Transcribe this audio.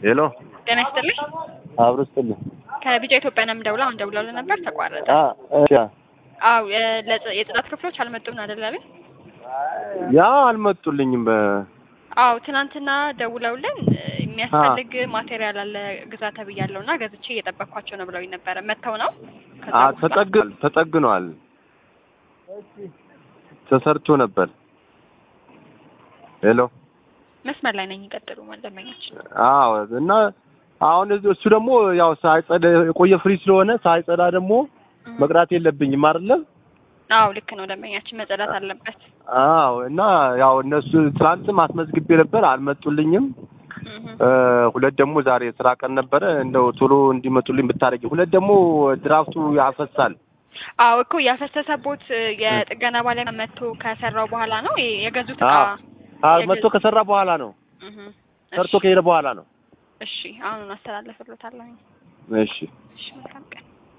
ሄሎ ጤና ይስጥልኝ። አብሮ ስጥልኝ። ከቢጫ ኢትዮጵያ ነው የምደውለው። አሁን ደውለውልን ነበር ተቋረጠ። አ እሺ አው የጽዳት ክፍሎች አልመጡም ነው አይደል? አቤት። ያ አልመጡልኝም። በ አው ትናንትና ደውለውልን የሚያስፈልግ ማቴሪያል አለ ግዛ ተብያለሁ እና ገዝቼ እየጠበቅኳቸው ነው ብለውኝ ነበረ። መጥተው ነው ከዛ አ በኋላ- ተጠግኗል ተጠግኗል ተሰርቶ ነበር። ሄሎ መስመር ላይ ነኝ። ይቀጥሉ ደንበኛችን። አዎ እና አሁን እሱ ደግሞ ያው ሳይጸዳ የቆየ ፍሪ ስለሆነ ሳይጸዳ ደግሞ መቅዳት የለብኝም አይደለም። አው ልክ ነው ደንበኛችን፣ መጸዳት አለበት። አዎ እና ያው እነሱ ትናንትም አስመዝግቤ ነበር አልመጡልኝም። እህ እ ሁለት ደግሞ ዛሬ ስራ ቀን ነበረ እንደው ቶሎ እንዲመጡልኝ ብታረጊ። ሁለት ደግሞ ድራፍቱ ያፈሳል። አው እኮ ያፈሰሰቦት የጥገና ባለሙያ መጥቶ ከሰራው በኋላ ነው የ- የገዙት እቃ። አዎ አዎ መጥቶ ከሰራ በኋላ ነው እህ ሰርቶ ከሄደ በኋላ ነው። እሺ፣ አሁን አስተላልፍሎታለሁ። እሺ እሺ መልካም